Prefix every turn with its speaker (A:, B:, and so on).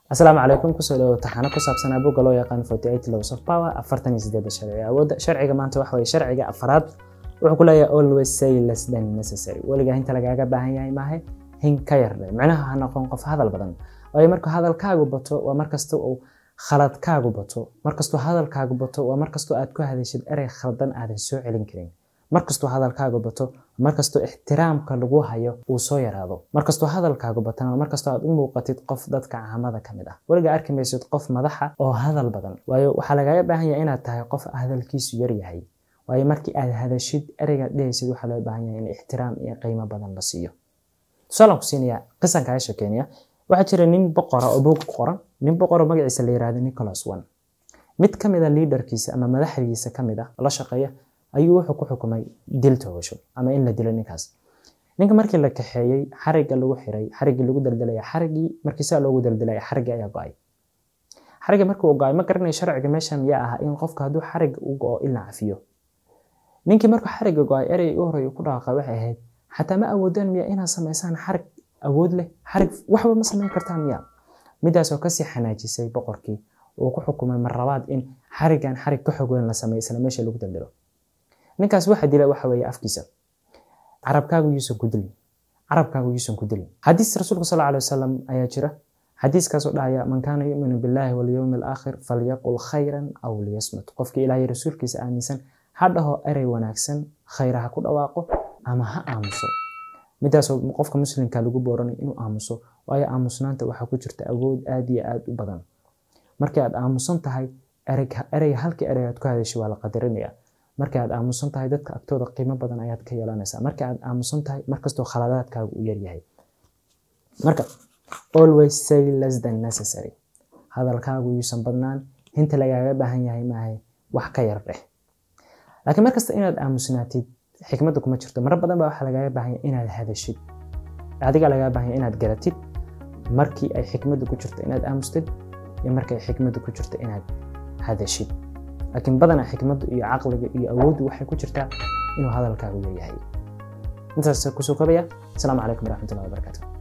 A: asalaamu calaykum kusoo dhawo taxano ku saabsan abuga loo yaqaan laws of power afartan iyo sideeda sharci awoodda sharciga maanta waxa weye sharciga afaraad wuxuu ku leeyahay always say less than necessary weligaa inta lagaaga baahan yahay maahe hin ka yardhe micnaha ha noqon qof hadal badan waayo markuu hadalkaagu bato waa markasta uu khaladkaagu bato markastuu hadalkaagu bato waa markastoo aad ku hadashid erey khaldan aadan soo celin karin markastuu hadalkaagu bato markastoo ixtiraamka lagu hayo uu soo yaraado markastoo hadalkaagu batana markastoo aad u muuqatid qof dadka caamada ka mid ah weligaa arki maysid qof madaxa oo hadal badan waayo waxaa lagaaga baahan yahay inaad tahay qof hadalkiisu yaryahay waayo markii aad hadashid ereygaad dhehaysid waxaa loo baahan yahay in ixtiraam iyo qiimo badan la siiyo tusaalaan ku siinayaa qisanka aisha kenya waxaa jira nin boqora oo buug ku qoran nin boqoro magaciisa la yirahdo nicholas one mid ka mid a liidarkiisa ama madaxdiisa ka mid ah la shaqeeya ayuu wuxuu ku xukumay dil toogasho ama in la dilo ninkaas ninka markii la kaxeeyey xarigga lagu xiray xariggii lagu daldalaya xariggii markii saa loogu daldalaya xariggii ayaa go-ay xarigga markuu go-ay ma garanayo sharciga meeshan yaa ah in qofka hadduu xarigga u go-o in la cafiyo ninkii markuu xarigga go-ay erey u horey ku dhaqaaqay waxay ahayd xataa ma awoodaan miya inaad samaysaan xarig awood leh xarig waxba ma samayn kartaan miya midaasoo kasii xanaajisay boqorkii uu ku xukumay mar labaad in xariggan xarig ka xog weyn la sameeyo isla meesha lagu daldalo ninkaas waxa dila waxa weeye afkiisa carabkaagu yuusan ku dilin carabkaagu yuusan ku dilin xadiis rasuulka sal alay wasalam ayaa jira xadiiskaasoo dhahaya man kaana yuminu billahi walyowmi alaakhir falyaqul khayran aw liyasmut qofkii ilaahay rasuulkiisa aaminsan ha dhaho erey wanaagsan khayra ha ku dhawaaqo ama ha aamuso midaasoo qofka muslimka lagu booranay inuu aamuso waayo aamusnaanta waxaa ku jirta awood aad iyo aad u badan markii aad aamusan tahay ereyga halkii erey aad ku hadashay waa la qadarinaya markii aad aamusan tahay dadka agtooda qiimo badan ayaad ka yeelanaysaa markii aad aamusan tahay markastoo khaladaadkaagu u yaryahay marka always say less than necessary hadalkaagu yuusan badnaan hinta lagaaga baahan yahay maahay wax ka yar dheh laakiin markasta inaad aamusnaatid xikmadda kuma jirto marar badan baa waxaa lagaaga baahan yahay inaad hadashid adiga lagaaga baahan yahay inaad garatid markii ay xikmaddu ku jirto inaad aamustid iyo markii ay xikmaddu ku jirto inaad hadashid laakiin badanaa xikmaddu iyo caqliga iyo awooddu waxay ku jirtaa inuu hadalkaagu leeyahay intaas kusoo kobaya asalaamu calaykum waraxmatullahi wabarakaatu